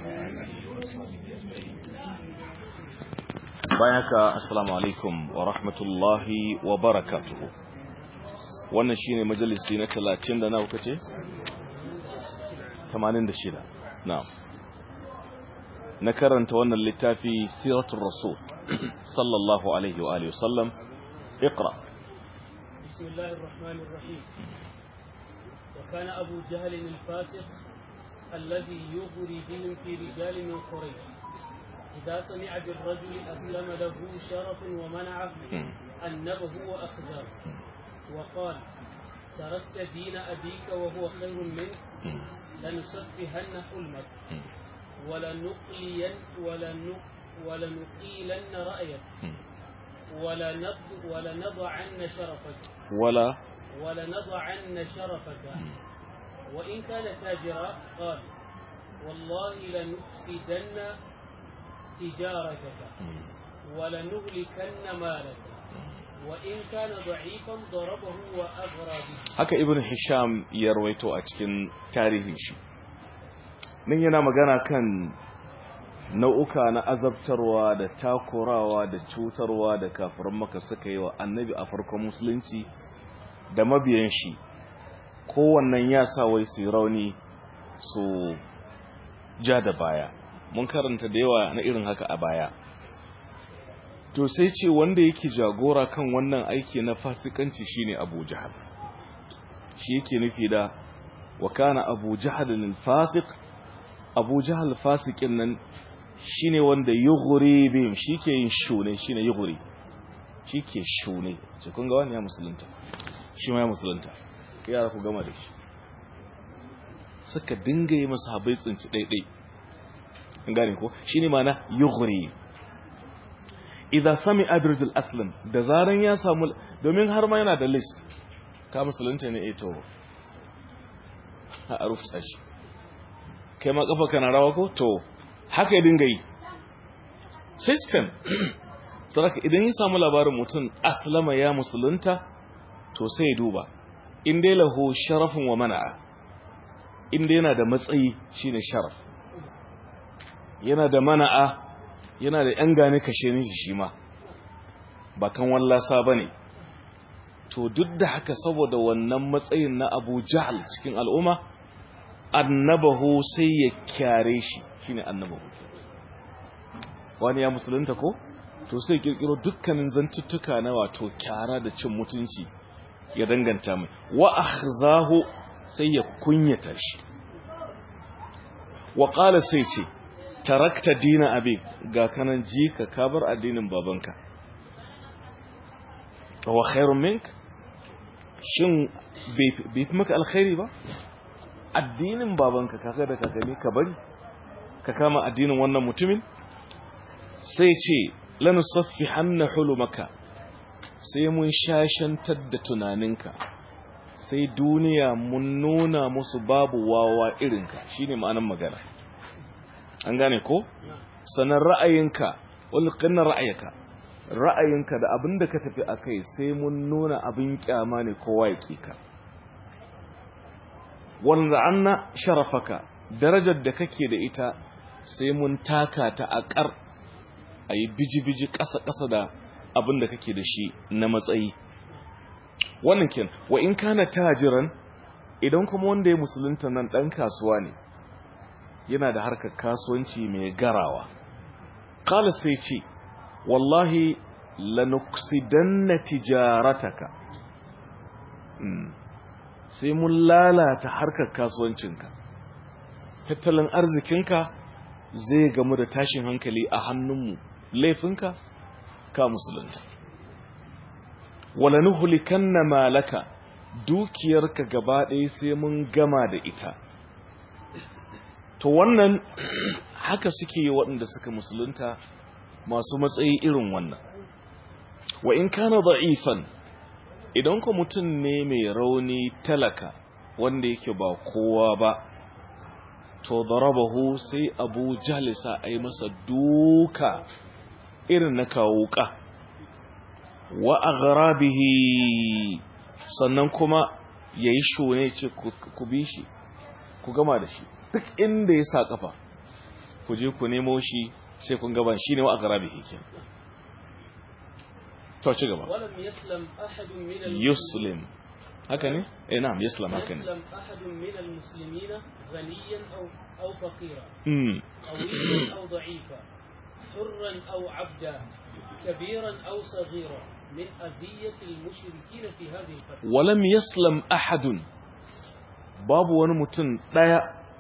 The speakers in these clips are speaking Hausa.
bayan haka assalamu alaikum wa rahmatullahi wa barakatuhu wannan shine majalisi na 30 da nawa kace 86 na'am na karanta wannan littafi siratul rasul sallallahu alaihi wa alihi wasallam اقرا بسم الله الرحمن الرحيم وكان أبو جهل الفاسق الذي يغري بهم في رجال من قريش إذا سمع بالرجل أسلم له شرف ومنعه أنبه وأخزاه وقال تركت دين أبيك وهو خير منك لنسفهن حلمك ولنقلين ولنق ولنقيلن رأيك ولنض ولنضعن شرفك ولا ولنضعن شرفك وإن كان تاجرا قال والله لنفسدن تجارتك ولنهلكن مالك وإن كان ضعيفا ضربه وأغرى به haka ibn hisham ya rawaito a cikin tarihin shi nan yana magana kan nau'uka na azabtarwa da takurawa da cutarwa da kafiran maka suka yi wa annabi a farkon musulunci da mabiyan shi kowannan ya sa wai su yi rauni su ja da baya mun karanta da yawa na irin haka a baya to sai ce wanda yake jagora kan wannan aiki na fasikanci shine Abu Jahal shi yake nufi da wa kana Abu Jahal al-fasiq Abu Jahal fasikin nan shine wanda yughri bihim shike yin shune shine yughri shike shune ce kun ga wani ya musulunta shi ma ya musulunta yara ku gama da shi suka dinga yi masa habai tsinci daidai an gane ko shine mana yughri idza sami'a birjul aslam da zaran ya samu domin har ma yana da list ka musulunta ne eto a rufta shi kai ma kafa kana rawa ko to haka ya dinga yi system saraka idan ya samu labarin mutum aslama ya musulunta to sai ya duba in dai lahu sharafin wa mana'a in dai yana da matsayi shine sharaf yana da mana'a yana da ‘yan gane kashe ni shi ma ba kan wallasa ba ne to duk da haka saboda wannan matsayin na abu jahal cikin al'umma annabahu sai ya kyare shi shi ne annabahu wani ya musulunta ko to sai kirkiro dukkanin zantuttuka na wato kyara da cin mutunci ya danganta mai wa akhzahu sai ya kunyata shi wa qala sai ce tarakta dina abi ga kanan ji ka kabar addinin babanka wa khairun mink shin bai fi maka alkhairi ba addinin babanka kaka da kakani ka bari ka kama addinin wannan mutumin sai ce lanu saffi hanna hulumaka sai mun shashantar da tunaninka sai duniya mun nuna musu babu wawa irinka shine ma'anan magana an gane ko sanan ra'ayinka wal qinna ra'ayaka ra'ayinka da abinda ka tafi akai sai mun nuna abin kyama ne kowa ya kika wanda anna sharafaka darajar da kake da ita sai mun taka ta akar ayi biji-biji ƙasa-ƙasa da abinda kake da shi na matsayi wannan kin wa in kana tajiran idan kuma wanda ya musulunta nan dan kasuwa ne yana da harkar kasuwanci mai garawa kala sai ce wallahi lanuksidanna tijarataka sai mun lalata harkar kasuwancinka tattalin arzikinka zai gamu da tashin hankali a hannunmu laifinka ka musulunta wala nuhlikanna malaka dukiyarka gaba ɗaya sai mun gama da ita to wannan haka suke yi waɗanda suka musulunta masu matsayi irin wannan wa in kana da'ifan idan ku mutum ne mai rauni talaka wanda yake ba kowa ba to darabahu sai abu jalisa a yi masa duka irin na kawuka wa aghrabihi sannan kuma yayi shone ce ku bi shi ku gama da shi duk inda ya sa kafa ku je ku nemo shi sai kun gaban shine wa aqrabi hikin to ci gaba ولم يسلم أحد من المسلمين yuslim haka ne eh na'am yuslim haka ne يسلم أحد من المسلمين غنيا أو أو فقيرا mm قويا أو ضعيفا حرا أو عبدا كبيرا أو صغيرا من أذية المشركين في هذه الفترة walam yaslam ahadun babu wani mutum daya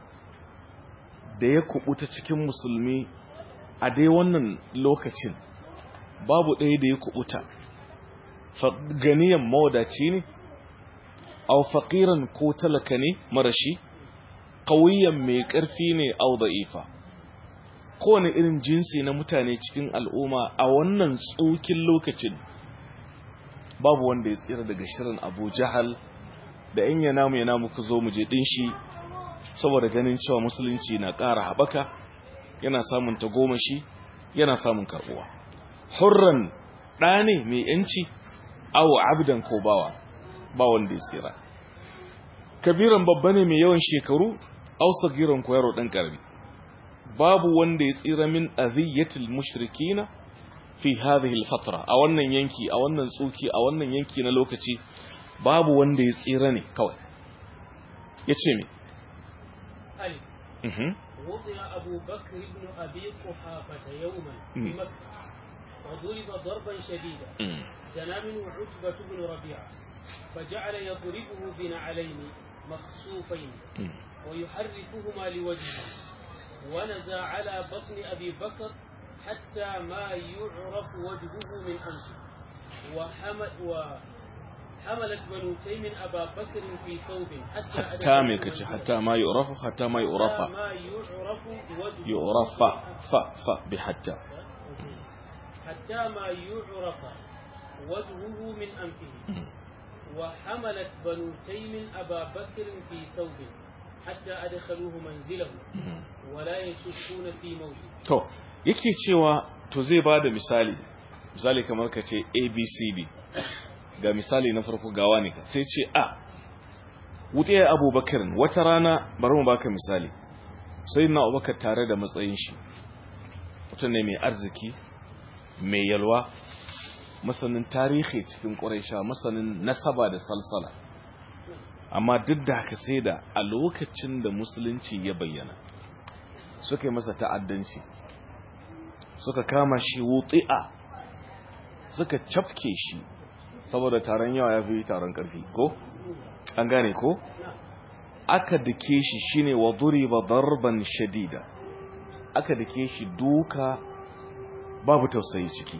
da ya kubuta cikin musulmi a dai wannan lokacin babu ɗaya da ya kubuta Fa- ganiyan mawadaci ne aw faqiran ko talaka ne marashi qawiyan mai ƙarfi ne aw da'ifa kowane irin jinsi na mutane cikin al'umma a wannan tsokin lokacin babu wanda ya tsira daga shirin Abu Jahal da in ya namu ya namu ku zo mu je din shi saboda ganin cewa musulunci na ƙara haɓaka yana samun tagomashi yana samun karɓuwa hurran ɗa ne mai yanci awo abdan ko bawa ba wanda ya tsira kabiran babba ne mai yawan shekaru aw sagiran ko yaro ɗan ƙarami babu wanda ya tsira min aziyatil mushrikina fi hadhihi al-fatra a wannan yanki a wannan tsuki a wannan yanki na lokaci babu wanda ya tsira ne kawai yace me ألف mhm وضع أبو بكر بن أبي قحافة يوما في مم. مكة وضرب ضربا شديدا mm. جنى منه عتبة بن ربيعة فجعل يضربه بنعلين مخصوفين mm. ويحركهما لوجهه ونزع على بطن أبي بكر حتى ما يعرف وجهه من أنفه وحمل وحملت بنو تيم أبا بكر في ثوب حتى hatta me أدخلوه kace منزله. hatta ma yu'rafu hatta ma حتى yu'rafa ما يعرف وجهه yu'rafa fa fa bi hatta حتى ما يعرف وجهه من أنفه Mm. وحملت بنو تيم أبا بكر في ثوب حتى أدخلوه منزله Mhm. ولا يشكون في موته to yake cewa to zai bada misali misali kamar ka ce abcd ga misali na farko gawa ne sai ce a wuɗe abubakar wata rana bari mu baka misali sai na abubakar tare da matsayin shi mutum ne mai arziki mai yalwa masanin tarihi cikin ƙuraisha masanin nasaba da salsala amma duk da haka sai da a lokacin da musulunci ya bayyana suka yi masa ta'addanci suka kama shi wutsi'a suka cafke shi saboda taron yawa ya fi taron ƙarfi ko? an gane ko? aka dake shi shine wa duriba darban shadida aka dake shi duka babu tausayi ciki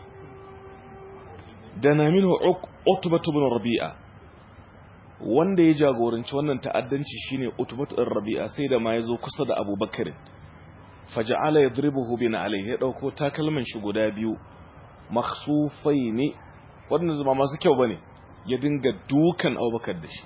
da na minhu utbatu bin rabi'a wanda ya jagoranci wannan ta'addanci shine utbatu bin rabi'a sai da ma yazo kusa da abubakar faja'ala yadribuhu bin alayhi ya dauko takalman shi guda biyu makhsufaini wanda zuma masu kyau bane ya dinga dukan abubakar da shi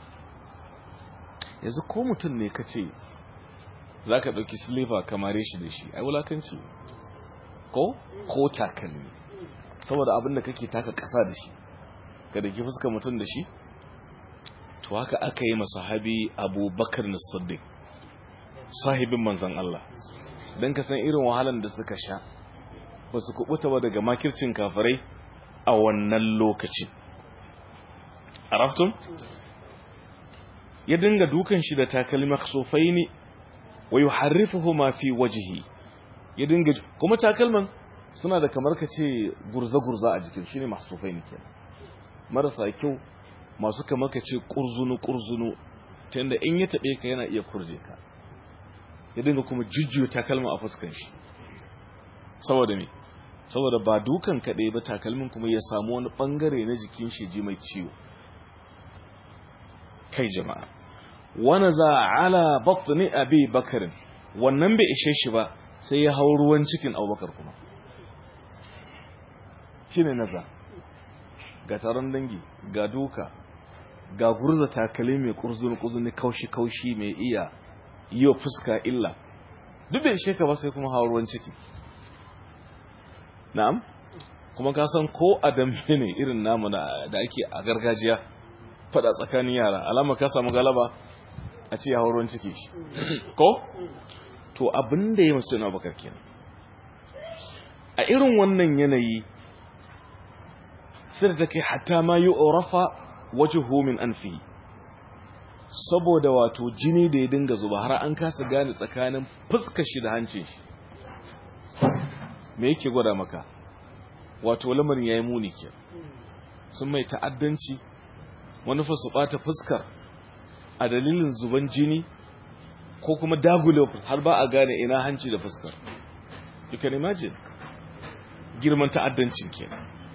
yanzu ko mutum ne kace zaka dauki sliver kamare shi da shi ai wulakanci ko ko takalmi saboda abin da kake taka kasa da shi ka dake fuskar mutum da shi to haka aka yi masahabi abubakar na siddiq sahibin manzan Allah don ka san irin wahalan da suka sha ba su kubuta ba daga makircin kafirai a wannan lokaci a raftun ya dinga dukan shi da takalmi maksofai ne wa yi harrifahu ma fi wajihi ya dinga kuma takalman suna da kamar ka ce gurza-gurza a jikin shi ne maksofai ne kenan marasa kyau masu kamar ka ce ƙurzunu-ƙurzunu ta yadda in ya taɓe ka yana iya kurje ka ya dinga kuma jujjuya takalma a fuskan shi saboda me saboda ba dukan kaɗai ba takalmin kuma ya samu wani ɓangare na jikin shi ji mai ciwo kai jama'a wani za ala batni abi bakarin wannan bai ishe shi ba sai ya hau ruwan cikin abubakar kuma shi ne naza ga taron dangi ga duka ga gurza takali mai kurzuni-kurzuni kaushi-kaushi mai iya yi wa fuska illa duk bai ishe ka ba sai kuma hau ruwan ciki na'am kuma ka san ko a dambe ne irin namu da ake a gargajiya fada tsakanin yara alama ka samu galaba a ce ya hau ruwan ciki shi ko to abin da ya masu yana bakar kenan a irin wannan yanayi sai da take hatta ma yi orafa waje homin an fi saboda wato jini da ya dinga zuba har an kasa gane tsakanin fuskar shi da hancin shi me yake gwada maka wato lamarin ya yi muni ke sun mai ta'addanci wani fa su ɓata fuskar a dalilin zuban jini ko kuma dagule har ba a gane ina hanci da fuskar you can imagine girman ta'addancin ke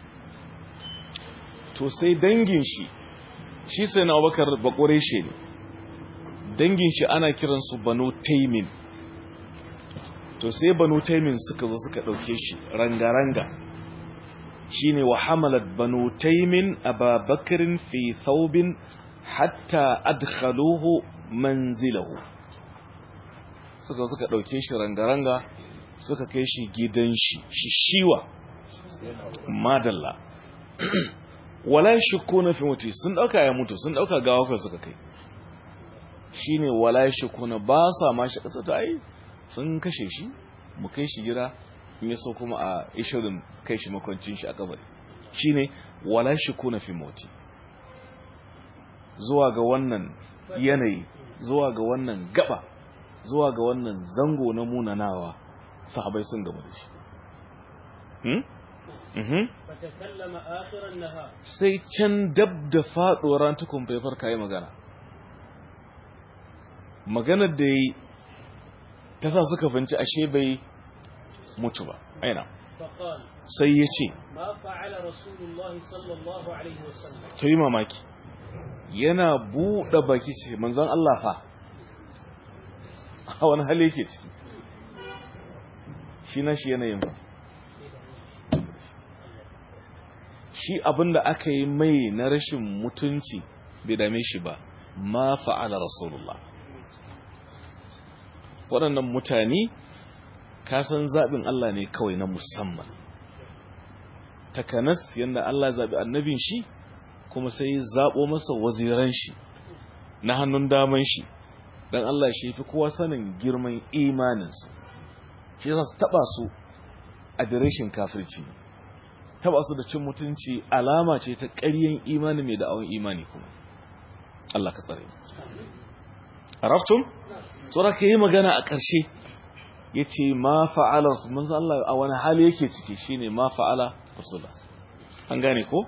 to sai dangin shi shi sai na abubakar bakware shi ne dangin shi ana kiransu banu taimin to sai banu taimin suka zo suka ɗauke shi ranga-ranga shi ne wa hamalat banu taimin ababakarin fi thawbin hatta adkhaluhu manzilahu suka suka ɗauke shi ranga-ranga suka kai shi gidan shi shi shiwa madalla wala shukku na fi mutu sun ɗauka ya mutu sun ɗauka gawakar suka kai shi ne wala shukku na ba sa ma shi ƙasa ta yi sun kashe shi mu kai shi gida in ya so kuma a ishirin kai shi makwancin shi a kabari shi ne wala shukku na fi mutu zuwa ga wannan yanayi zuwa ga wannan gaba zuwa ga wannan zango na munanawa sahabai sun gaba da shi sai can dab da faɗuwar ran tukun faifar kayi magana maganar da yi ta sa suka finci ashe bai mutu ba aina sai ya ce ta yi mamaki yana buɗe baki ce manzan Allah fa a wani hali yake ciki shi na shi yanayin ba shi abinda aka yi mai na rashin mutunci bai dame shi ba ma fa'ala rasulullah waɗannan mutane kasan zaɓin Allah ne kawai na musamman takanas yadda Allah zaɓi annabin shi kuma sai zaɓo masa waziran shi na hannun daman shi don Allah shi fi kowa sanin girman imaninsa shi yasa su taɓa su a direshin kafirci taɓa su da cin mutunci alama ce ta ƙaryen imani mai da awon imani kuma Allah ka tsare araftun tsora ka yi magana a ƙarshe ya ce ma fa'ala manzo Allah a wani hali yake ciki shine ma fa'ala rasula an gane ko?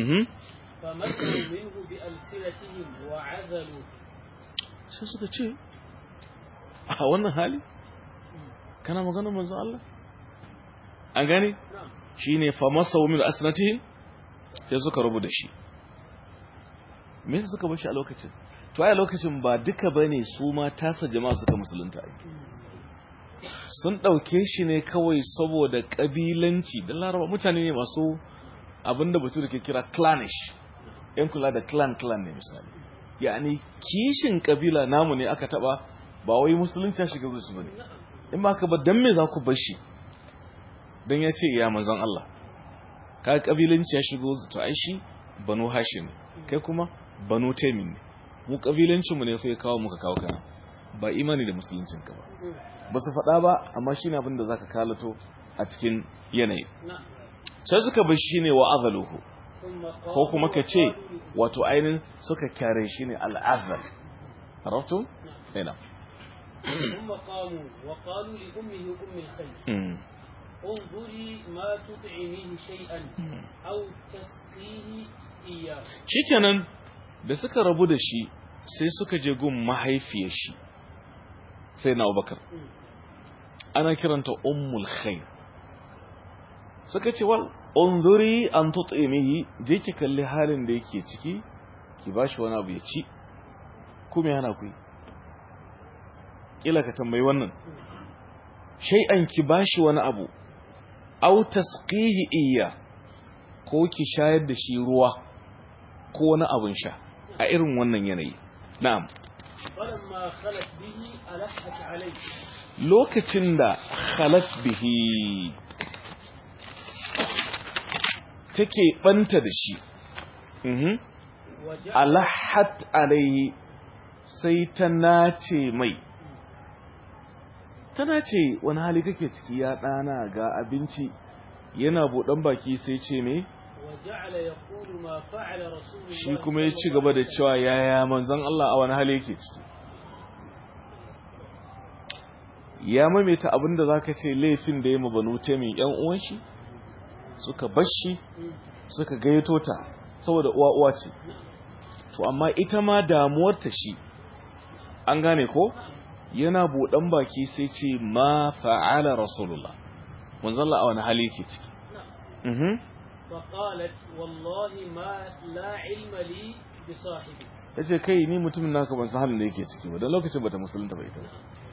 sai suka ce a wannan hali kana magana manzo Allah an gane shine fa masawu min asnatihim sai suka rubu da shi me yasa suka bar shi a lokacin to ai lokacin ba duka bane su ma tasa jama'a suka musulunta ai sun dauke shi ne kawai saboda kabilanci dan laraba mutane ne masu abinda batu da ke kira clanish yan kula da clan clan ne misali yani kishin kabila namu ne aka taba ba wai musulunci ya shiga zuci bane in ba ka ba dan me za ku bar shi dan ya ce ya manzon Allah ka kabilanci ya shigo to ai shi banu hashim kai kuma banu taimin ne mu kabilancin mu ne fa ya kawo muka kawo kana ba imani da musuluncin ka ba ba su faɗa ba amma shine abin da zaka kalato a cikin yanayi sai suka bar shi ne wa azaluhu ko kuma ka ce wato ainin suka kyare shi ne al'azal arabtu ina ثم قاموا وقالوا لأمه أم الخير انظري ما تطعميه شيئا أو تسقيه إياه shikenan da suka rabu da shi sai suka je gun mahaifiyar shi sai na Abubakar ana kiranta ummul khair suka ce wal unzuri an tut'imihi je ki kalli halin da yake ciki ki bashi wani abu ya ci kuma yana ku kila ka tambayi wannan shay'an ki bashi wani abu aw tasqihi iya ko ki shayar da shi ruwa ko wani abun sha a irin wannan yanayi na'am فلما خلت به ألحت عليه lokacin da khalat bihi take banta da shi mhm وجعل alahat alayhi sai ta nace mai tana ce wani hali kake ciki ya ɗana ga abinci yana buɗan baki sai ce me وجعل يقول ما فعل رسول الله shi kuma ya صلى ci الله gaba da عليه cewa yaya manzon Allah a wani hali yake ciki ya maimaita abinda zaka ce laifin da ya mabanu min yan uwan shi suka bashi وسلم. suka gayyato ta saboda uwa uwa ce to amma ita ma damuwarta shi an gane ko yana buɗan baki sai ce ma fa'ala rasulullah manzon Allah a wani hali yake ciki نعم. mhm فقالت والله ما لا علم لي بصاحبي yace kai ni mutumin naka ban san halin da yake ciki ba dan lokacin bata musulunta ba ita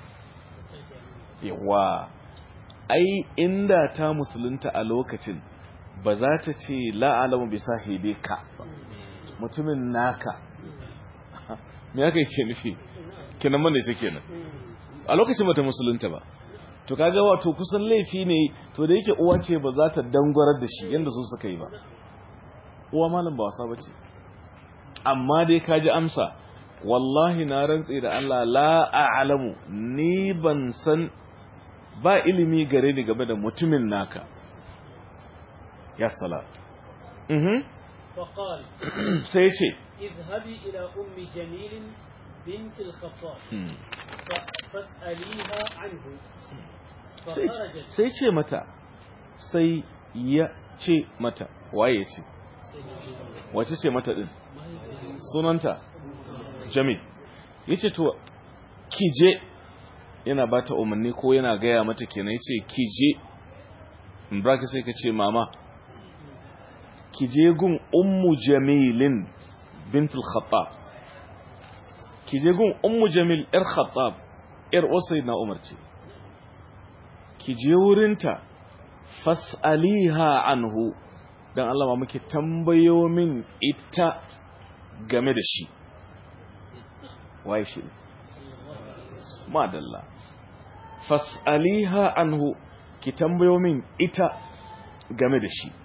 yawa ai inda ta musulunta a lokacin ba za ta ce la'alamu bi sahibi ka mutumin naka me yake yake nufi kenan mana ce kenan a lokacin bata musulunta ba to kaga wato kusan laifi ne to da yake uwa ce ba za ta dangwarar da shi yanda su suka yi ba uwa malam ba wasa bace amma dai kaji amsa wallahi na rantse da Allah la a'lamu ni ban san ba ilimi gare ni game da mutumin naka ya sala mhm فقال sai ce اذهبي إلى أم جميل بنت الخطاب hmm. ف- فاسأليها عنه sai فخرجت sai ce mata sai ya ce mata waye ce wace ce mata din sunanta jamil yace to kije yana bata umarni ko yana gaya mata kenan yace kije in braka sai ka ce mama kije gun ummu jamilin bintul khattab kije gun ummu jamil yar khattab yar usai na umar ce kije wurinta fas'aliha anhu dan Allah ma muke tambayo min ita game da shi waye shi madalla fas'aliha anhu ki tambayo min ita game da shi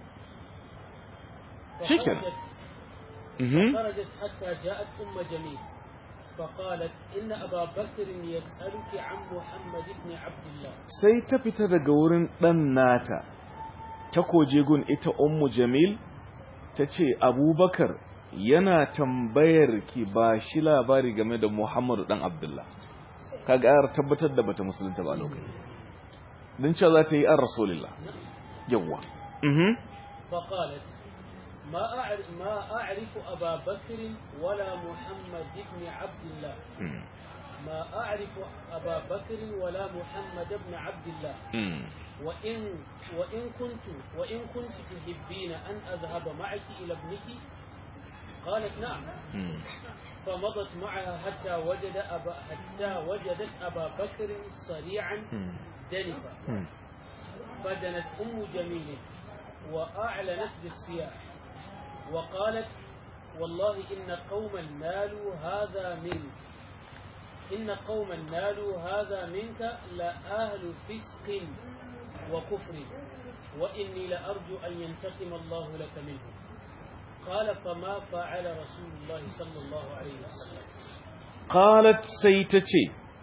شكرا. فخرجت mhm خرجت حتى جاءت أم جميل فقالت إن أبا بكر يسألك عن محمد بن عبد الله sai ta fita daga wurin ɗan nata ta koje gun ita ummu jamil ta ce abubakar yana tambayar ki ba shi labari game da muhammadu ɗan abdullah ka ƙara tabbatar da bata musulunta ba a lokaci don cewa za ta yi an rasulillah yawwa mhm فقالت ما أعرف, ما أعرف أبا بكر ولا محمد بن عبد الله Mm, ما أعرف أبا بكر ولا محمد بن عبد الله mm, وإن وإن كنت وإن كنت تحبين أن أذهب معك إلى ابنك قالت نعم mm. فمضت معها حتى وجد أبا حتى وجدت أبا بكر صريعا Mm, دنفا mm. فدنت أم جميل وأعلنت بالصياح وقالت والله إن قوما نالوا هذا منك إن قوما نالوا هذا منك لأهل فسق وكفر وإني لأرجو أن ينتقم الله لك منهم قال فما فعل رسول الله صلى الله عليه وسلم qalat sai ta ce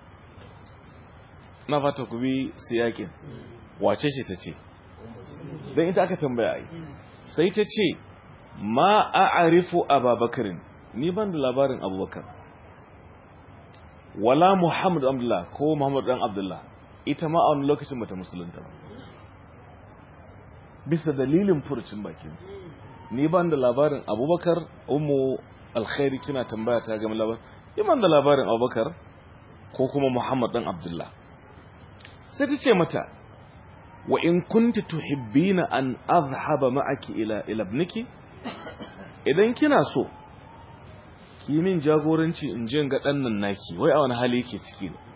na fata ku bi siyakin wace ce ta ce don ita aka tambaya ai sai ta ce ma a'arifu ababakarin ni ban da labarin abubakar wala muhammad abdullah ko muhammad dan abdullah ita ma a wani lokacin bata musulunta ba bisa dalilin furucin bakinsa ni ban da labarin abubakar umu alkhairi kina tambaya ta game labarin ni ban da labarin abubakar ko kuma muhammad dan abdullah sai ta ce mata wa in kunti tuhibbina an azhaba ma'aki ila ila ibniki idan kina so ki min jagoranci in je ga dan nan naki wai a wani hali yake ciki ne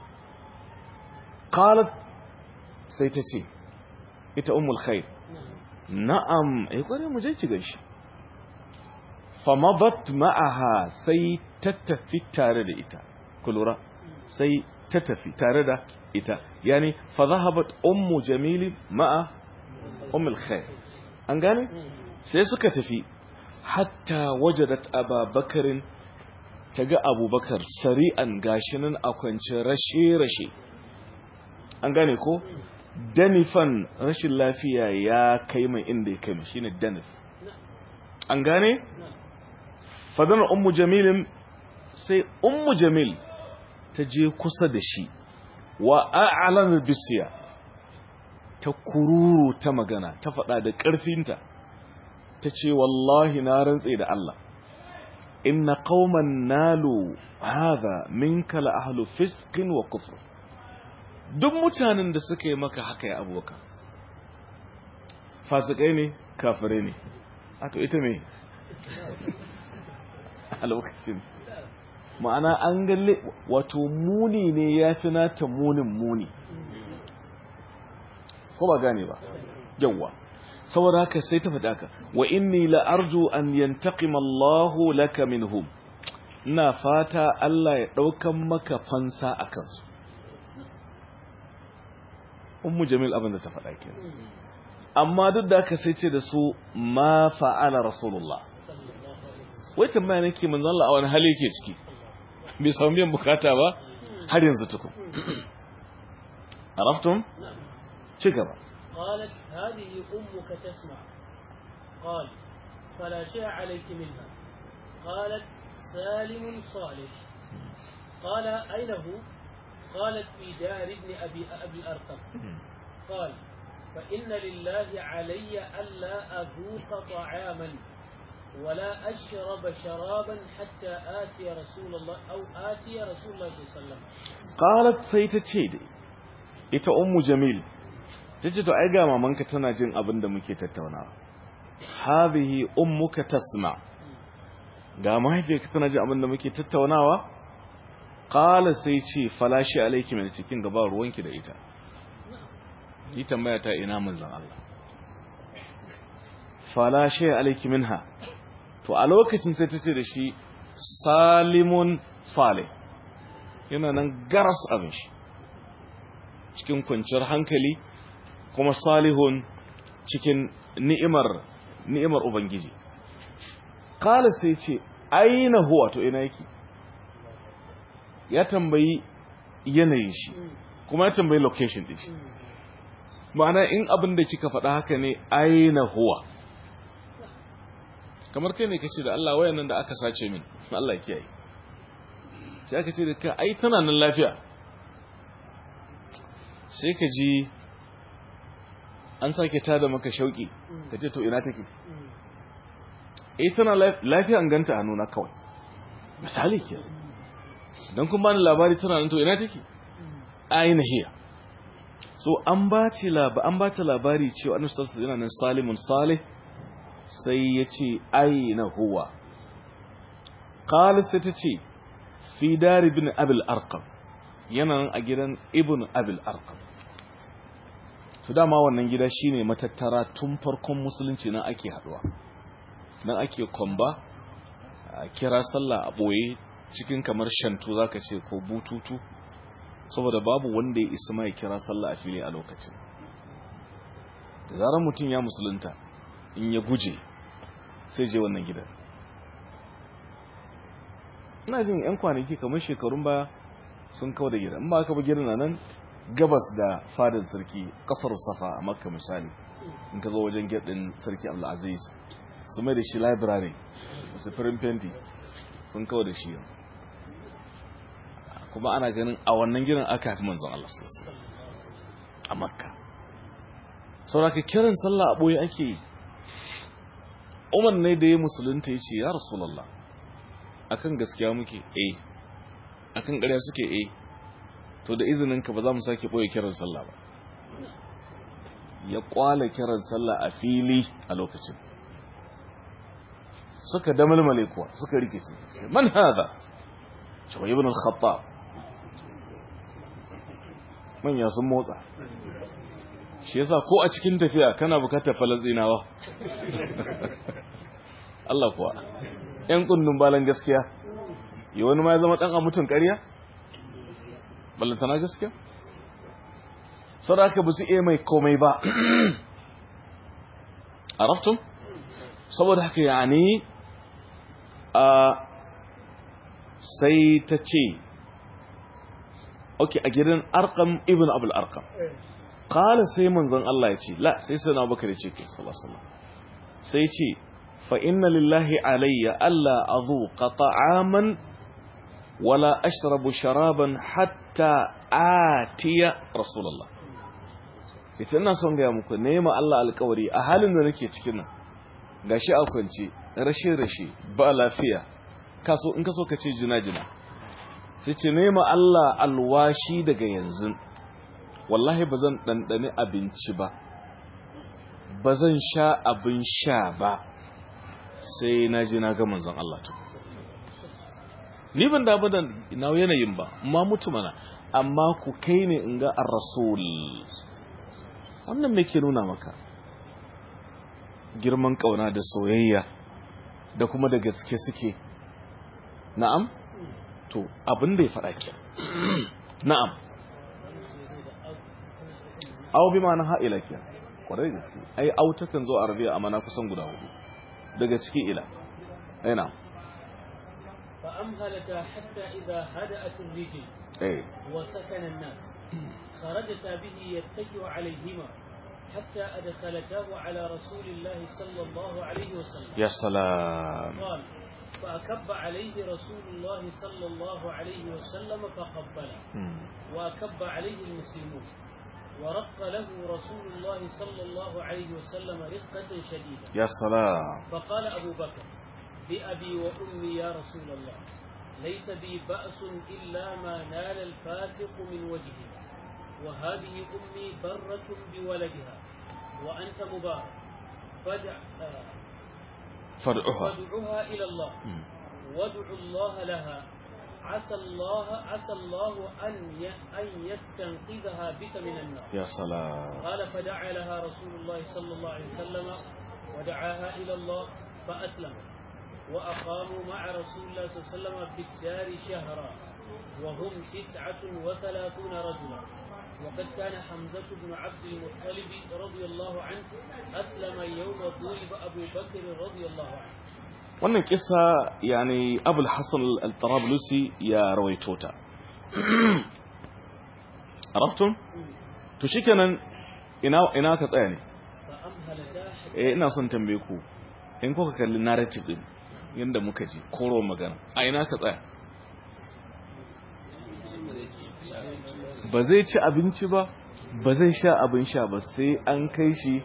qalat sai ta ce ita ummul khair na'am eh kware mu je ki gaishe famadat ma'aha sai ta tafi tare da ita kulura sai ta tafi tare da ita yani fa zahabat ummu jamil ma'a ummul khair an gane sai suka tafi hatta wajadat ababakarin ta ga abubakar sari'an gashinan a kwance rashe-rashe an gane ko danifan rashin lafiya ya kai mai inda ya kai mai shine danif an gane fadana ummu jamilin sai ummu jamil ta je kusa da shi wa a'lan bisiya ta kururu ta magana ta faɗa da ƙarfinta ta ce wallahi na rantse da Allah inna qauman nalu hadha minka la ahlu fisqin wa kufr duk mutanen da suka yi maka haka ya aboka fasikai ne kafirai ne ato ita me a lokacin ma'ana an galle wato muni ne ya fi nata munin muni ko ba gane ba yawwa saboda haka sai ta faɗa ka wa inni la arju an yantaqima Allahu laka minhum ina fata Allah ya daukan maka fansa akan su ummu jamil abin da ta faɗa ke amma duk da haka sai ce da su ma fa'ala rasulullah wai tambaya nake manzon Allah a wani hali yake ciki bai samu biyan bukata ba har yanzu tukun araftum ci gaba قالت هذه أمك تسمع قال فلا شيء عليك منها قالت سالم صالح قال أين هو قالت في دار ابن أبي أبي الأرقم قال فإن لله علي ألا أذوق طعاما ولا أشرب شرابا حتى آتي رسول الله أو آتي رسول الله صلى الله عليه وسلم qalat sai ta ce dai ita ummu jamil ta ce to ai ga mamanka tana jin abin da muke tattaunawa hadhihi ummuka tasma ga mahaifiyarka tana jin abin da muke tattaunawa qala sai ce falashi alayki min cikin gaba ruwanki da ita yi tambaya ta ina manzon Allah falashi alayki minha to a lokacin sai ta ce da shi salimun salih yana nan garas abin shi cikin kwanciyar hankali kuma salihun cikin ni'imar ni'imar ubangiji kala sai ce aina huwa to ina yake ya tambayi yanayin shi kuma ya tambayi location din shi ma'ana in abin da kika faɗa haka ne aina huwa kamar kai ne kace da Allah wayannan da aka sace min Allah ya kiyaye sai aka ce da ka ai tana nan lafiya sai ka ji an sake tada maka shauki ka ce to ina take eh tana lafiya an ganta hannuna kawai misali ke don kun bani labari tana nan to ina take aina hiya so an ba ta labari an ba ta labari cewa annabi sallallahu alaihi nan salimun salih sai ya ce aina huwa qala sai ta ce fi dar ibn abil arqam yana nan a gidan ibn abil arqam to dama wannan gida shine matattara tun farkon musulunci nan ake haduwa nan ake kwamba a kira sallah a boye cikin kamar shantu zaka ce ko bututu saboda babu wanda ya isa mai kira sallah a fili a lokacin da zarar mutum ya musulunta in ya guje sai je wannan gidan ina jin yan kwanaki kamar shekarun baya sun kawo da gidan ba ka ba gidan nan gabas da fadar sarki kasar safa a makka misali in ka zo wajen gedin sarki abdulaziz su mai da shi library su firin fenti sun kawo da shi kuma ana ganin a wannan gidan aka haifi manzon Allah sallallahu a makka sauraka kiran sallah a boye ake yi umar ne da ya musulunta ya ce ya rasulallah akan gaskiya muke eh akan ƙarya suke eh to da izininka ba za mu sake ɓoye kiran sallah ba ya kwala kiran sallah a fili a lokacin suka damalmale kuwa suka rikice man haza cewa ibn al-khattab manya sun motsa shi yasa ko a cikin tafiya kana bukatar falastinawa Allah kuwa ‘yan kundin balan gaskiya yi wani ma ya zama ɗan a mutum ƙarya ballantana gaskiya sadaka ba su iya mai komai ba a raftun saboda haka ya ne a sai ta ce okay a gidan arqam ibn abul arqam qala sai manzon Allah ya ce la sai sai Abubakar ya ce ke sallallahu alaihi wasallam sai ya ce fa inna lillahi alayya alla adhuqa ta'aman wala ashrabu sharaban hatta atiya rasulullah ita ina son ga muku nema Allah alƙawari a halin da nake cikin nan gashi a kwance rashe rashe ba lafiya kaso in kaso kace jina jina sai ce nema Allah alwashi daga yanzu wallahi ba zan ɗanɗani abinci ba ba zan sha abin sha ba sai na ji na ga manzon Allah to ni ban damu da na yanayin ba ma mutu mana amma ku kai ne in ga ar-rasul wannan me ke nuna maka girman kauna da soyayya da kuma da gaske suke na'am to abin da ya faɗa ke na'am aw bi ma'ana ha'ila ke kwarai gaske ai aw takan zo arabiya amma na kusan guda hudu daga ciki ila ai na'am فأمهلتا حتى إذا هدأت الرجل eh وسكن الناس خرجتا به يتكئ عليهما حتى أدخلتاه على رسول الله صلى الله عليه وسلم ya salam قال فأكب عليه رسول الله صلى الله عليه وسلم فقبله Hmm. وأكب عليه المسلمون ورق له رسول الله صلى الله عليه وسلم رقة شديدة ya salam فقال أبو بكر بأبي وأمي يا رسول الله ليس بي بأس إلا ما نال الفاسق من وجهه وهذه أمي برة بولدها وأنت مبارك فدع آه، fad'uha فادعها إلى الله Hmm. وادع الله لها عسى الله عسى الله أن ي- أن يستنقذها بك من النار ya salam قال فدعا لها رسول الله صلى الله عليه وسلم ودعاها إلى الله فأسلمت وأقاموا مع رسول الله صلى الله عليه وسلم بالدار شهرا وهم تسعة وثلاثون رجلا وقد كان حمزة بن عبد المطلب رضي الله عنه أسلم يوم ضرب أبو بكر رضي الله عنه wannan kisa yani abul hassan al-tarablusi ya rawaito ta arabtum to shikenan ina ina ka tsaya ne فأمهلتا حتى eh ina son tambaye ku in kuka kalli narrative din yanda muka ji koro magana a ina ka tsaya ba zai ci abinci ba ba zai sha abin sha ba sai an kai shi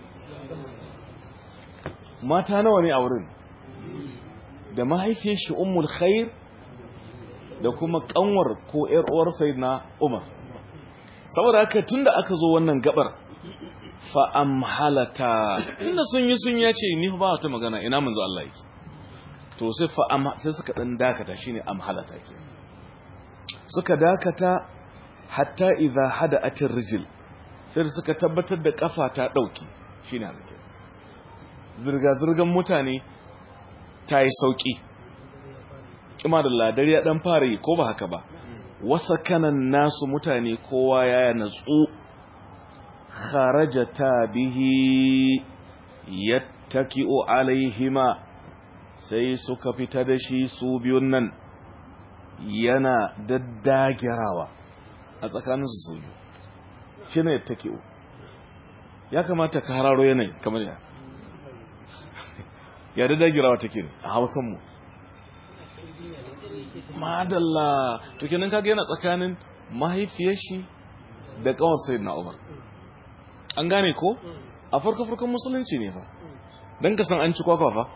mata nawa ne a wurin da mahaifiyar shi ummul khair da kuma kanwar ko yar uwar sayyidina umar saboda haka tunda aka zo wannan gabar fa amhalata tunda sun yi sun yace ni fa ba wata magana ina manzo Allah yake to sai fa am sai suka dan dakata shine amhalata ke suka dakata hatta idza hada'atir rijl sai suka tabbatar da kafa ta dauki shine haka zirga zirgan mutane ta yi sauki kima da ladar ya dan fara yi ko ba haka ba wasa kanan nasu mutane kowa ya natsu kharajata bihi yattaki'u alaihima sai suka fita da shi su biyun nan yana daddagirawa a tsakaninsu su biyu shi ne yattaki'u ya kamata ka hararo yanayi kamar ya ya daddagirawa take ne a hausanmu madalla to kenan kaga yana tsakanin mahaifiyar shi da kawar sayyidina Umar an gane ko a farko farkon musulunci ne fa dan ka san an ci kwakwa fa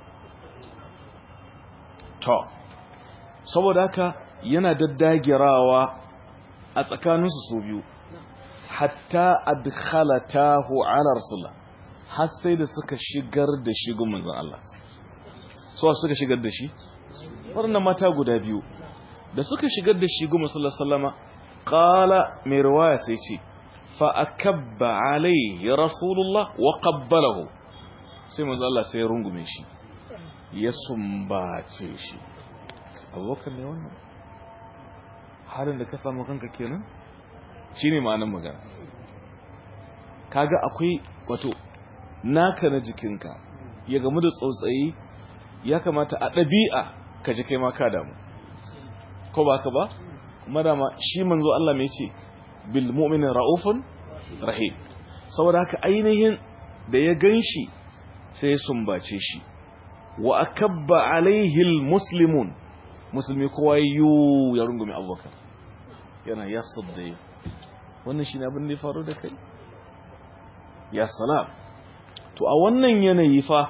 to saboda haka yana daddagirawa a tsakaninsu su biyu hatta adkhalatahu ala rasulullah har sai da suka shigar da shi gun manzon Allah so suka shigar da shi waɗannan mata guda biyu da suka shigar da shi gun manzon sallama qala mai riwaya sai ce fa akabba alaihi rasulullah wa qabbalahu sai manzon Allah sai ya rungume shi ya sumbace shi abubakar ne wannan halin da ka samu kanka kenan shine ma'anar magana kaga akwai wato naka na jikinka ya gamu da tsautsayi ya kamata a ɗabi'a ka ji kai ma ka damu ko ba ka ba madama shi manzo Allah mai ce bil mu'minin ra'ufun rahim saboda haka ainihin da ya ganshi sai ya sumbace shi wa akabba alaihi almuslimun musulmi kowa yu ya rungume abubakar yana ya sadda wannan shi ne abin da ya faru da kai ya salam to a wannan yanayi fa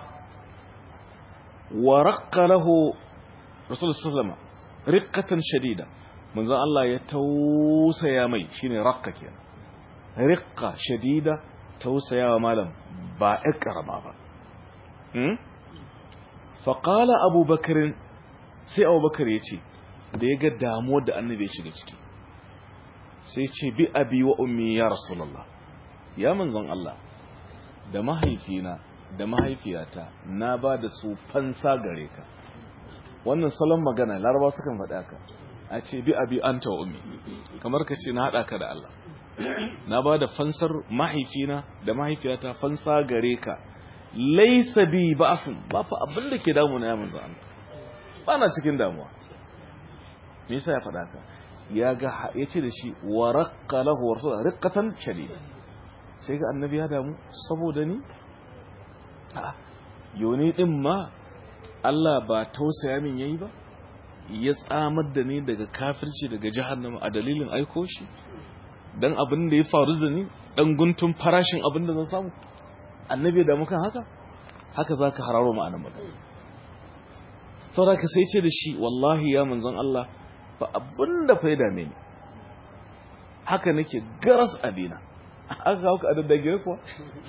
wa raqqa lahu rasul sallama riqqatan shadida manzon Allah ya tausaya mai shine raqqa kenan riqqa shadida tausayawa malam ba ikrama ba hmm fa qala abubakar sai abubakar ya ce da ya ga damuwar da annabi ya shiga ciki sai ce bi abi wa ummi ya rasulullah ya manzon Allah da mahaifina da mahaifiyata na ba da su fansa gare ka wannan salon magana laraba sukan faɗa ka a ce bi abi anta wa ummi kamar ka ce na haɗa ka da Allah na ba da fansar mahaifina da mahaifiyata fansa gare ka laisa bi ba'sun ba fa abin da ke damu na ya manzon Allah ba na cikin damuwa me yasa ya faɗa ka ya ga ya ce da shi wa raqqa lahu rasul riqqatan shadida sai ga annabi ya damu saboda ni a yoni din ma Allah ba tausaya min yayi ba ya tsamar da ni daga kafirci daga jahannama a dalilin aiko shi dan abin da ya faru da ni dan guntun farashin abin da zan samu annabi da mukan haka haka zaka hararo ma'anar magana saboda ka sai ce da shi wallahi ya manzon Allah ba abin da fa ya dame ni haka nake garas abina aka kawo ka adaddage kuwa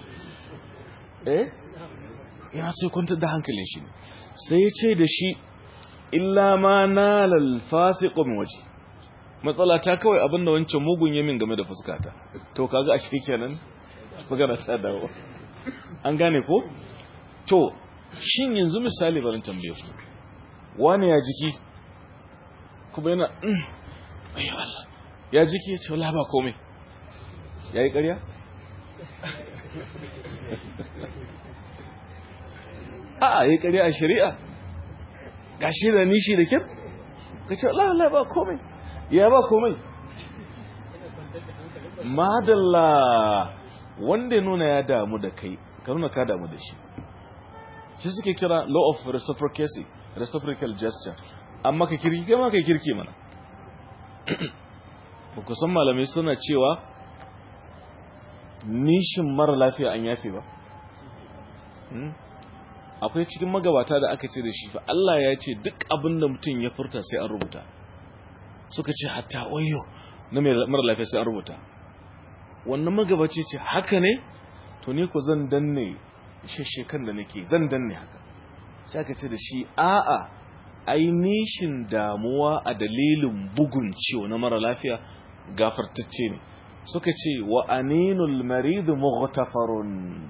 eh yana sai kwantar da hankalin shi ne sai ya ce da shi illa ma nalal fasiqu min waje matsala ta kawai abinda wancan mugun yamin game da fuskata to kaga a shi kenan magana ta dawo an gane ko to shin yanzu misali barin tambaye ku wani ya jiki kuma yana ayo Allah ya jiki ya ce wala ba komai ya yi ƙarya? a yi ƙarya a shari'a ga shi da nishi da kyar ka ce Allah ba komai ya ba komai madalla wanda ya nuna ya damu da kai ka nuna ka damu da shi shi suke kira law of reciprocity reciprocal gesture amma ka kirki kai ma ka kirki mana ba ku san malamai suna cewa nishin mara lafiya an yafe ba akwai cikin magabata da aka ce da shi fa Allah ya ce duk abin da mutum ya furta sai an rubuta suka ce hatta wayo na mara lafiya sai an rubuta wannan magabaci ce haka ne to ni ko zan danne sheshekan da nake zan danne haka sai aka ce da shi a'a ai nishin damuwa a dalilin bugun ciwo na mara lafiya gafartacce ne suka ce wa aninul marid mughtafarun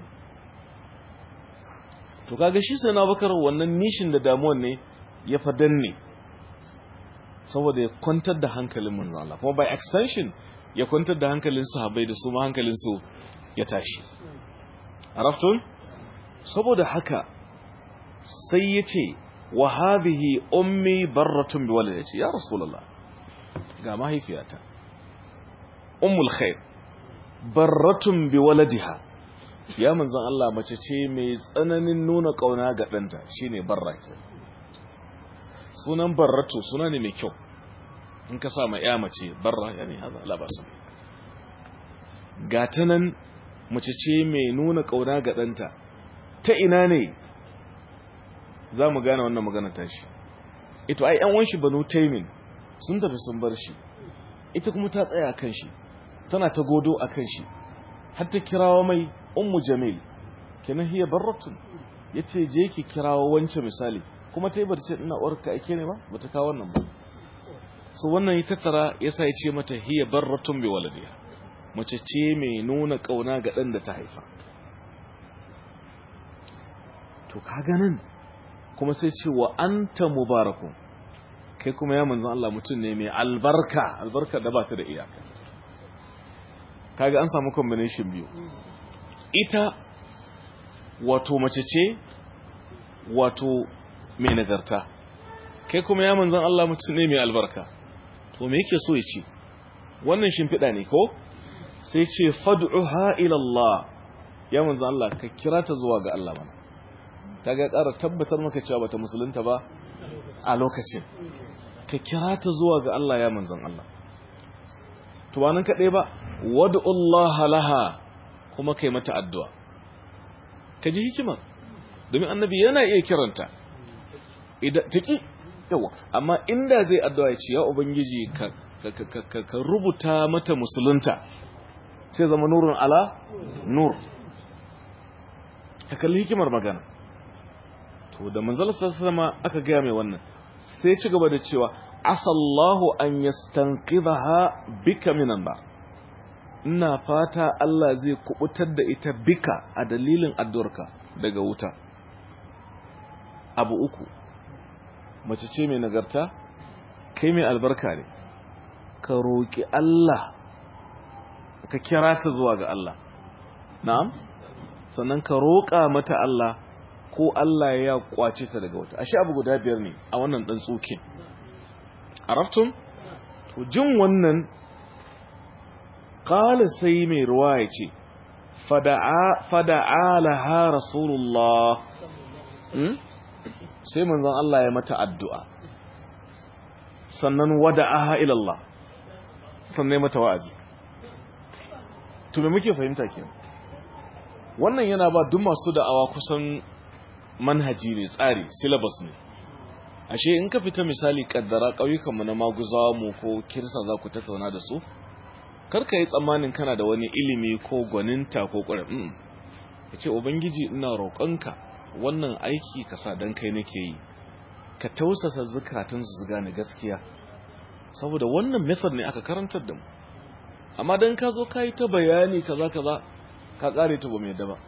to kaga shi sai na bakar wannan nishin da damuwan ne ya fa danne saboda ya kwantar da hankalin manzo Allah kuma by extension ya kwantar da hankalin sahabbai da su ma hankalin su ya tashi araftun saboda haka sai yace wa hadhihi ummi barratun bi walidati ya rasulullah ga mahaifiyata ummul khair barratun bi waladiha ya manzon Allah mace ce mai tsananin nuna kauna ga danta shine barra ke sunan barratu suna ne mai kyau in ka sa ma ya mace barra yani hada la basa gata nan mace ce mai nuna kauna ga danta ta ina ne za mu gane wannan magana tashi ito ai yan wanshi banu taimin sun tafi sun bar shi ita kuma ta tsaya kan shi tana ta godo a kan shi har ta kirawo mai ummu jamil kenan hiya barratun yace je ki kirawo wance misali kuma ta yi barci ina uwarka ake ne ba bata kawo wannan ba so wannan ya tattara yasa ya ce mata hiya barratun bi waladiha mace ce mai nuna kauna ga dan da ta haifa to kaga nan kuma sai ce wa anta mubarakun kai kuma ya manzan Allah mutum ne mai albarka albarka da ba ta da iyaka kaga an samu combination biyu ita wato mace ce wato mai nagarta kai kuma ya manzan Allah mutum ne mai albarka to me yake so ya ce wannan shimfiɗa ne ko sai ce fad'uha ila Allah ya manzo Allah ka kira ta zuwa ga Allah mana kaga ƙara tabbatar maka cewa bata musulunta ba a lokacin ka kira ta zuwa ga Allah ya manzon Allah to ba nan kaɗai ba wad'u Allah laha kuma kai mata addu'a ka ji hikimar domin annabi yana iya kiranta idan taki yawa amma inda zai addu'a ya ce ya ubangiji ka ka rubuta mata musulunta sai zama nurun ala nur ka kalli hikimar magana to da manzal sama aka gaya mai wannan sai ci gaba da cewa asallahu an yastanqidha bika minan ba ina fata Allah zai kubutar da ita bika a dalilin addu'arka daga wuta abu uku mace ce mai nagarta kai mai albarka ne ka roƙi Allah ka kira ta zuwa ga Allah na'am sannan ka roƙa mata Allah ko Allah ya kwace ta daga wata ashe abu guda biyar ne a wannan dan tsokin arabtum to jin wannan qala sai mai ruwa ya ce fada'a fada'a laha rasulullah sai manzon Allah ya mata addu'a sannan wada'aha ila Allah sannan mata wa'azi to me muke fahimta kenan wannan yana ba duk masu da'awa kusan manhaji ne tsari syllabus ne ashe in ka fita misali kaddara ƙauyukan mu na maguzawa mu ko kirsa za ku tattauna da su karka yi tsammanin kana da wani ilimi ko gwaninta ko ƙwarar ya ce ubangiji ina roƙonka wannan aiki ka sa don kai nake yi ka tausasa zukatun su gane gaskiya saboda wannan method ne aka karantar da mu amma don ka zo ka yi ta bayani kaza kaza ka kare ta ba mai yadda ba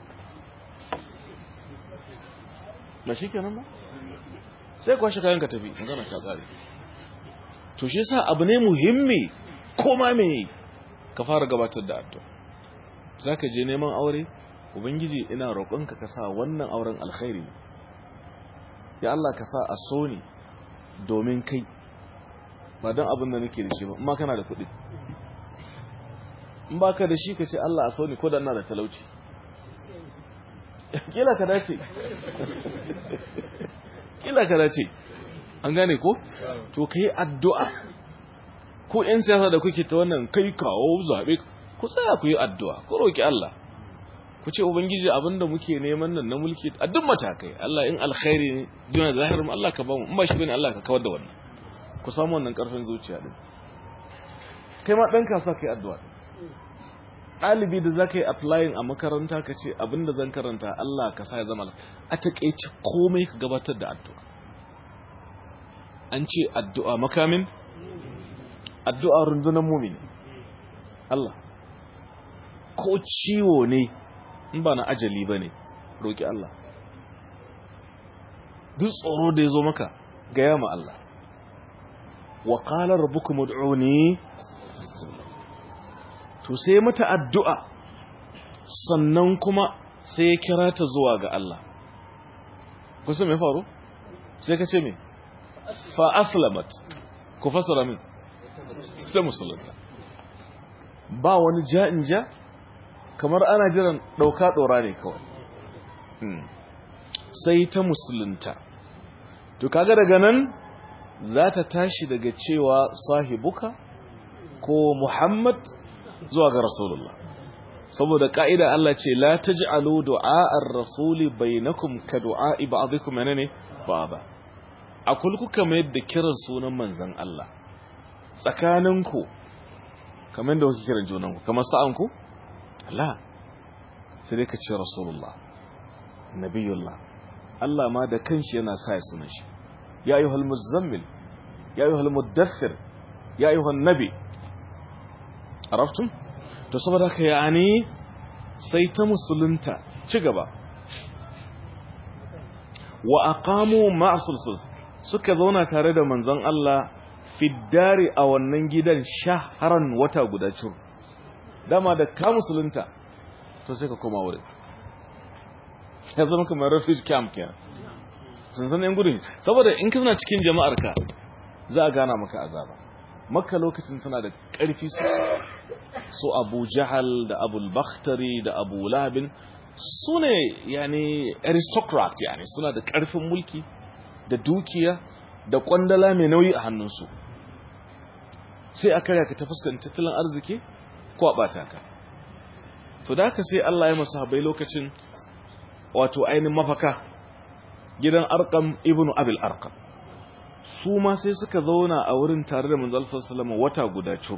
ba shi kenan ba sai kwashe kayan ka tafi magana ta kare to shi yasa abu ne muhimmi koma me ka fara gabatar da addu'a zaka je neman aure ubangiji ina roƙonka ka sa wannan auren alkhairi ya Allah ka sa a so ni domin kai ba don abin da nake da shi ba amma kana da kuɗi in baka da shi ka ce Allah a so ni ko da ina da talauci kila ka dace kila ka dace an gane ko to kai addu'a ko yan siyasa da kuke ta wannan kai kawo zabe ku tsaya ku yi addu'a ku roki Allah ku ce ubangiji abinda muke neman nan na mulki a duk matakai Allah in alkhairi ne duniya da zahirin Allah ka bamu in ba shi bane Allah ka kawar da wannan ku samu wannan karfin zuciya din kai ma dan kasuwa kai addu'a ɗalibi da za ka yi applying a makaranta ka ce abinda zan karanta Allah ka sa ya zama a taƙaice komai ka gabatar da addu'a an ce addu'a makamin addu'a rundunar mumini Allah ko ciwo ne in ba na ajali ba ne roƙi Allah duk tsoro da ya zo maka gaya ma Allah wa ƙalar rabbukum ud'uni to sai mata addu'a sannan kuma sai ya kira ta zuwa ga Allah kusa mai faru sai ka ce mai fa aslamat ku fasara min ta musulunta ba wani ja'in ja kamar ana jiran ɗauka ɗora ne kawai sai ta musulunta to kaga daga nan za ta tashi daga cewa sahibuka ko muhammad zuwa ga rasulullah saboda ka'ida Allah ce la taj'alu du'a'ar rasuli bainakum ka du'a'i ba'dikum menene ba'da akul kuka mai da kiran sunan manzon Allah tsakaninku kamar da kuke kiran junanku kamar sa'anku la sai dai ka ce rasulullah nabiyullah Allah ma da kanshi yana sa ya sunan shi ya ayyuhal muzammil ya ayyuhal muddathir ya ayyuhan nabi araftum to saboda haka yani sai ta musulunta ci gaba wa aqamu ma'a sulsul suka zauna tare da manzon Allah fiddari a wannan gidan shaharan wata guda cur dama da ka musulunta to sai ka koma wurin ya zama kamar refuge camp kenan sun san yan gudun saboda in ka cikin jama'ar ka za a gana maka azaba makka lokacin tana da ƙarfi sosai su abu jahal da abu bakhtari da abu labin su ne yani aristocrat yani suna da ƙarfin mulki da dukiya da ƙwandala mai nauyi a hannunsu sai a karya ka ta fuskan tattalin arziki ko a ɓata ka to da haka sai Allah ya masu habai lokacin wato ainihin mafaka gidan arkam ibnu abil arkam su ma sai suka zauna a wurin tare da manzal sallama wata guda cur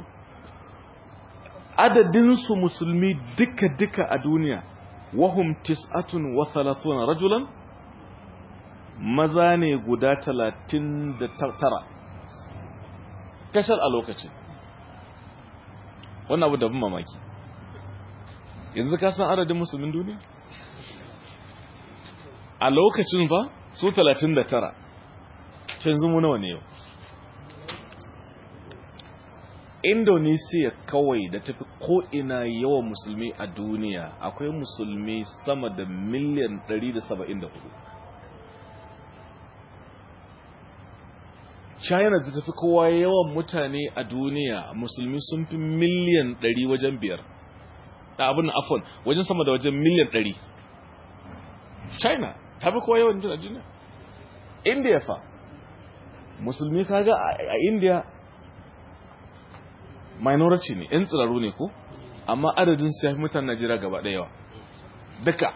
adadinsu musulmi duka-duka a duniya wahum tis'atun wa thalathuna rajulan maza ne guda talatin da tara kashar a lokacin wannan abu da bin mamaki yanzu ka san adadin musulmin duniya a lokacin fa su 39 canzu mu nawa ne yau indonesia kawai da tafi ko'ina yawan musulmi a duniya akwai musulmi sama da miliyan 174 china da tafi kowa yawan mutane a duniya musulmi sun fi miliyan 100 wajen biyar da abin afon wajen sama da wajen miliyan 100 china ta fi kowa yawan a duniya india fa musulmi kaga a india minority ne yan tsiraru ne ko amma adadin su ya fi mutanen najeriya gaba ɗaya yawa duka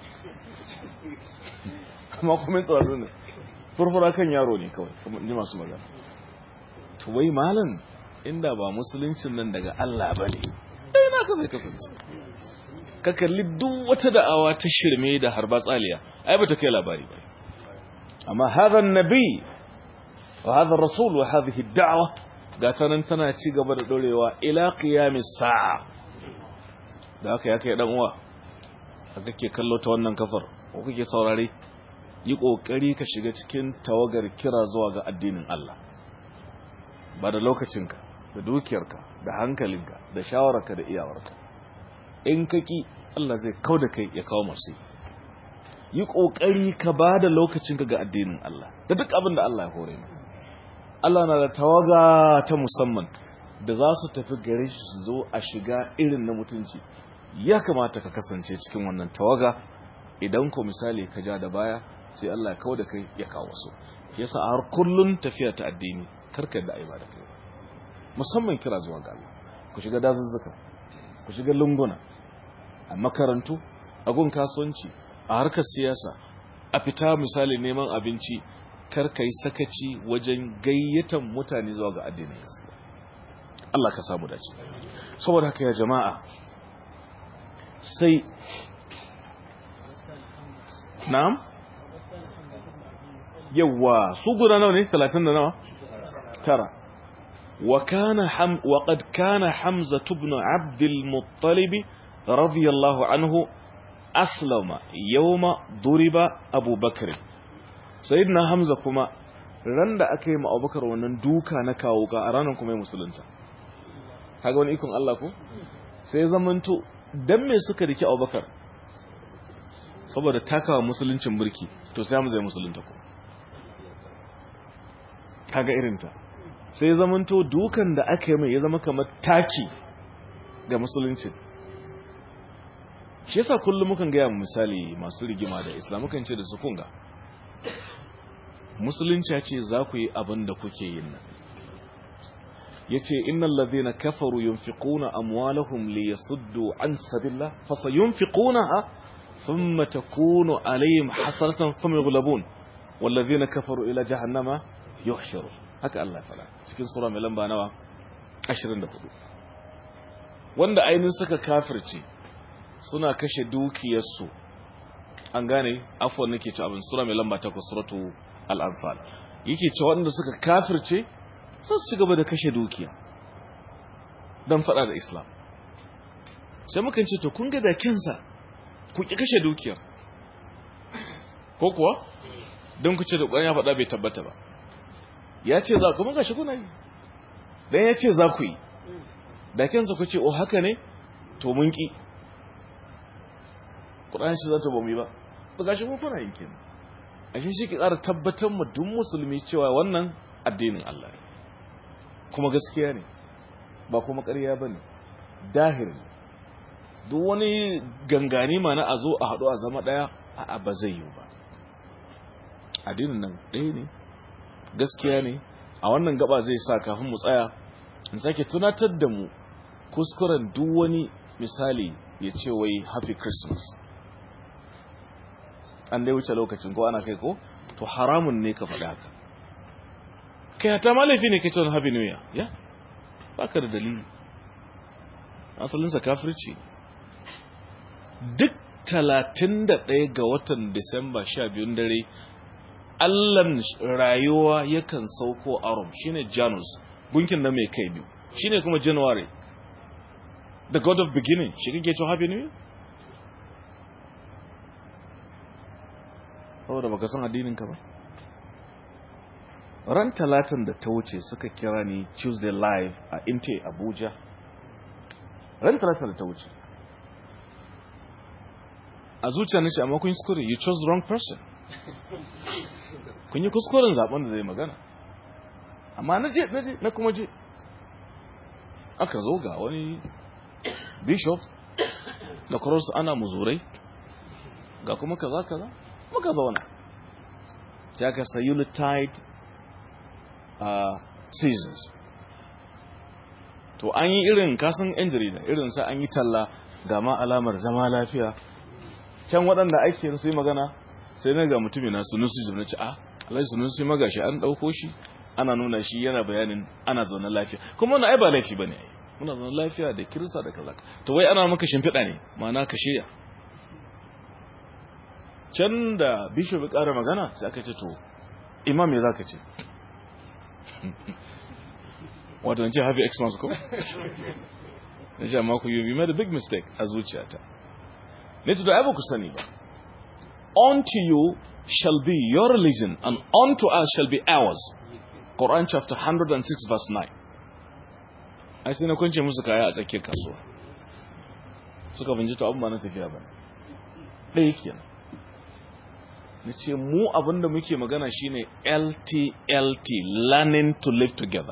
amma kuma tsiraru ne furfura kan yaro ne kawai kuma ji masu magana to wai malam inda ba musuluncin nan daga Allah ba ne ɗaya na ka zai kasance ka kalli duk wata da'awa ta shirme da harba tsaliya ai ba ta kai labari ba amma hadha nabi wa hadha rasul wa hadhihi da'wa ga tanan tana ci gaba da dorewa ila qiyamis sa'a da haka ya kai dan uwa haka kake kallo ta wannan kafar ko kake saurare yi kokari ka shiga cikin tawagar kira zuwa ga addinin Allah ba da lokacinka da dukiyarka da hankalinka da shawararka da iyawarka in ka ki Allah zai kauda kai ya kawo masu yi kokari ka ba da lokacinka ga addinin Allah da duk abin da Allah ya hore mu Allah na da tawaga ta musamman da za su tafi gare shi su zo a shiga irin na mutunci ya kamata ka kasance cikin wannan tawaga idan ko misali ka ja da baya sai Allah ya kawo da kai ya kawo su yasa a har kullun tafiya ta addini karkar da aiba da kai musamman kira zuwa ga Allah ku shiga dazuzzuka ku shiga lunguna a makarantu a gun kasuwanci a harkar siyasa a fita misali neman abinci karka yi sakaci wajen gayyatan mutane zuwa ga addinin gaskiya Allah ka samu dace saboda haka ya jama'a sai na'am yawa su guda nawa ne 30 da nawa tara wa kana ham wa qad kana hamza ibn abd al-muttalib radiyallahu anhu aslama yawma duriba abu bakr sayyidina hamza kuma ran da aka yi ma abubakar wannan duka na kawo ka a ranar kuma ya musulunta kaga wani ikon Allah ko sai zamanto dan me suka rike abubakar saboda takawa musuluncin mulki to sai hamza ya musulunta ko kaga irinta sai zamanto dukan da aka yi mai ya zama kamar taki ga musulunci shi yasa kullum mukan gaya misali masu rigima da islam mukan ce da su kunga musulunci ya ce za ku yi abin da kuke yin nan ya ce innan lazina kafaru yunfiquna amwalahum li yasuddu an sabillah fasa yunfiquna ha thumma takunu alayhim hasaratan thumma yughlabun wallazina kafaru ila jahannama yuhsharu haka Allah fara cikin sura mai lamba nawa 24 wanda ainin suka kafirce suna kashe dukiyarsu an gane afwan nake ci abin sura mai lamba 8 suratu al-anfal yake cewa wanda suka kafirce sun ci gaba da kashe dukiya dan fada da islam sai mukan ce to kun ga da kinsa ku ki kashe dukiyar ko kuwa don ku ce da ƙwaya ya faɗa bai tabbata ba ya ce za ku mun gashi kuna yi dan ya ce za ku yi da kansa ku ce o haka ne to mun ki Qur'ani shi za ta bamu yi ba to gashi ku kuna yin kin ashe shi ke ƙara tabbatar mu duk musulmi cewa wannan addinin Allah ne kuma gaskiya ne ba kuma ƙarya ba ne dahir ne duk wani gangani ma na a zo a haɗu a zama ɗaya a ba zai yi ba addinin nan ɗaya ne gaskiya ne a wannan gaba zai sa kafin mu tsaya in sake tunatar da mu kuskuren duk wani misali ya ce wai happy christmas an dai wuce lokacin ko ana kai ko to haramun ne ka faɗa haka kai hata ma laifi ne kai ce wani happy new year ya baka da dalili asalinsa kafirci duk talatin da ɗaya ga watan disamba sha biyun dare allan rayuwa yakan sauko arom shine janus gunkin da mai kai biyu shine kuma january the god of beginning shi kake cewa happy new year saboda baka san addinin ka ba ran talatin da ta wuce suka kira ni tuesday live a inte abuja ran talatin da ta wuce a zuciya nace amma kun yi kuskure you chose the wrong person kun yi kuskuren zaben da zai magana amma na je na je na kuma je aka zo ga wani bishop da cross ana muzurai ga kuma kaza kaza muka zauna sai aka sayi unitide uh, seasons to an yi irin kasan yan jarida irin sa an yi talla ga ma alamar zama lafiya can waɗanda ake su yi magana sai na ga mutumin na sunusi na ci a alai sunusi magashi an ɗauko shi ana nuna shi yana bayanin ana zaune lafiya kuma wani ai ba laifi ba ne muna zaune lafiya da kirista da kaza to wai ana maka shimfiɗa ne ma'ana ka shirya can da bishop ya ƙara magana sai aka ce to imam ya za ka ce wato ce happy xmas ko? na ce amma ku yi made a big mistake a zuciyata ne to da abu ku sani ba unto you shall be your religion and unto us shall be ours Quran chapter 106 verse 9 ai sai na kunce musu kaya a tsakiyar kasuwa suka binci to abin ba na tafiya ba ɗaya kenan na ce mu abinda muke magana shine LTLT learning to live together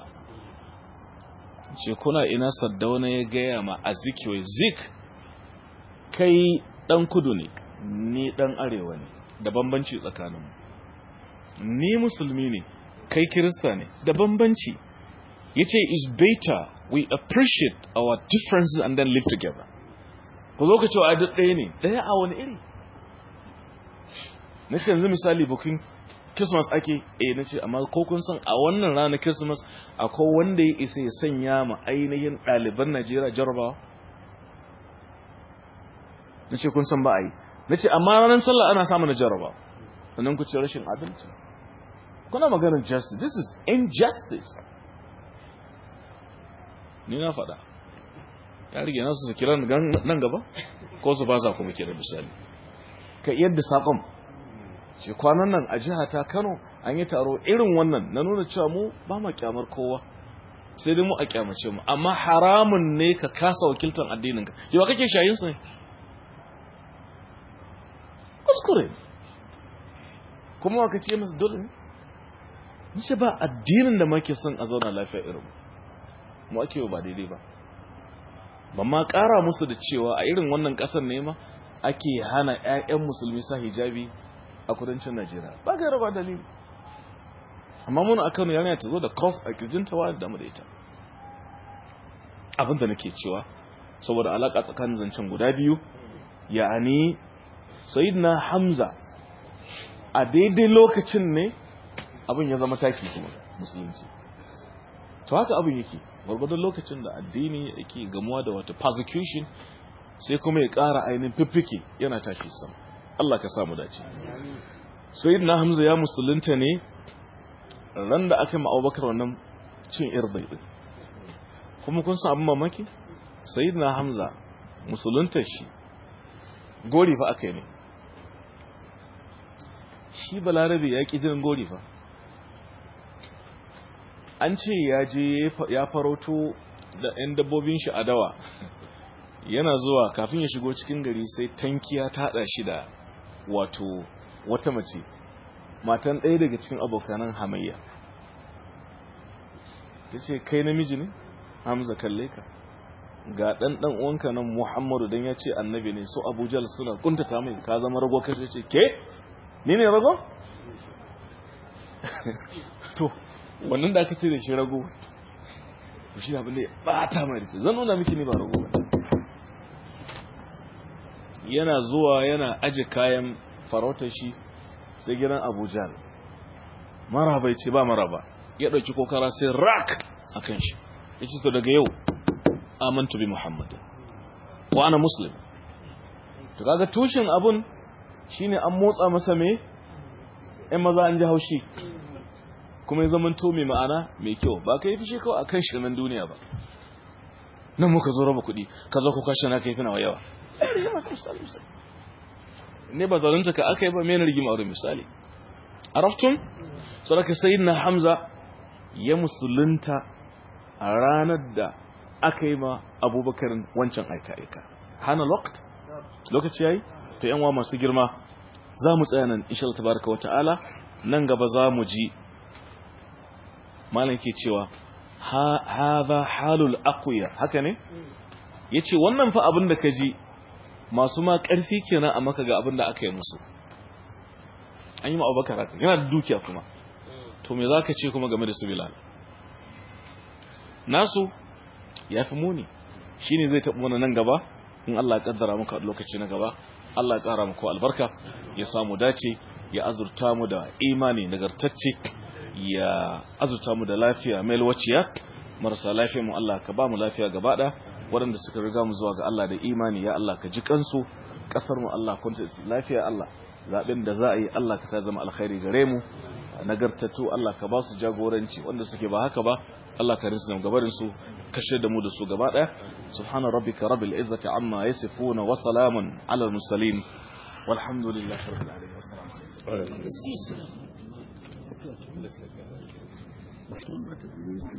ce kuna ina saddauna ya gaya ma a zikiwai zik kai dan kudu ne ni dan arewa ne da bambanci tsakaninmu ni musulmi ne kai kirista ne da bambanci ya ce is better we appreciate our differences and then live together ku zo ka cewa a duk ɗaya ne ɗaya a wani iri na ce yanzu misali bukin christmas ake eh na ce amma ko kun san a wannan ranar christmas akwai wanda ya isa ya sanya ma ainihin ɗaliban najeriya jarabawa na ce kun san ba a yi na ce amma ranar sallah ana samun na jarabawa sannan ku ce rashin adalci kuna maganar justice this is injustice ni na faɗa ya rige nasu su kira nan gaba ko su ba za kuma kira misali ka yadda saƙon ce kwanan nan a jiha ta kano an yi taro irin wannan na nuna cewa mu ba ma kyamar kowa sai dai mu a kyamace mu amma haramun ne ka kasa wakiltar addininka yawa kake shayin su ne kuskure kuma wa ce masu dole ne nice ba addinin da muke son a zauna lafiya irin mu ake ba daidai ba ba ma kara musu da cewa a irin wannan kasar ne ma ake hana 'ya'yan musulmi sa hijabi a kudancin Najeriya ba ga raba dalili amma mun a Kano yana ta zo da cross a kirjinta wa da mu da ita abin da nake cewa saboda alaka tsakanin zancen guda biyu ya'ani sayyidina Hamza a daidai lokacin ne abin ya zama taki kuma musulunci to haka abin yake gwargwadon lokacin da addini yake gamuwa da wata persecution sai kuma ya ƙara ainihin fiffike yana tashi sama Allah ka samu dace sayyidina hamza ya musulunta ne ran da aka yi abubakar wannan cin irdai din kuma kun san abin mamaki sayyidina hamza musulunta shi gori fa aka yi ne shi balarabe ya ƙi jinin gori fa an ce ya je ya farauto da 'yan dabbobin shi a dawa yana zuwa kafin ya shigo cikin gari sai tankiya ta haɗa shi da wato wata mace matan ɗaya daga cikin abokanan hamayya ya ce kai namiji ne hamza kalle ka ga ɗan ɗan uwanka nan muhammadu don ya ce annabi ne so abuja suna kuntata mai ka zama rago kai ya ce ke ni ne rago to wannan da aka ce da shi rago shi abin da ya bata mai da zan nuna miki ni ba rago ba yana zuwa yana aje kayan farautar shi sai gidan abuja maraba ya ce ba maraba ya ɗauki kokara sai rak a kan shi ya ce to daga yau amantu bi muhammad wa ana muslim to kaga tushen abun shine an motsa masa me ɗan maza an ji haushi kuma ya zama to mai ma'ana mai kyau ba ka yi fushi kawai akan shirmen duniya ba nan muka zo raba kuɗi ka zo ku kashe na kai wa yawa ne ba zalunta ka aka yi ba mai rigima a misali araftun saraka sayyidina hamza ya musulunta a ranar da aka yi ma abubakarin wancan aika-aika hana lokt lokaci yayi to yanwa masu girma za mu tsaya nan insha Allah tabaraka wa ta'ala nan gaba za mu ji malam ke cewa hadha halul aqwiya haka ne yace wannan fa abin da kaji masu ma karfi kenan a maka ga abin da aka yi musu an yi ma Abubakar haka yana da dukiya kuma to me zaka ce kuma game da su Bilal nasu yafi muni shine zai taɓa mana nan gaba in Allah ya kaddara muka lokaci na gaba Allah ya kara muku albarka ya samu dace ya azurta mu da imani nagartacce ya azurta mu da lafiya mai waciya marasa lafiya mu Allah ka ba mu lafiya gaba da waɗanda suka riga mu zuwa ga Allah da imani ya Allah ka ji kansu kasar mu Allah kunta lafiya Allah zaben da za a yi Allah ka sa zama alkhairi gare mu nagartattu Allah ka ba su jagoranci wanda suke ba haka ba Allah ka rinsu gabarin su kashe da mu da su gaba daya subhana rabbika rabbil izzati amma yasifuna wa salamun ala mursalin walhamdulillahi rabbil alamin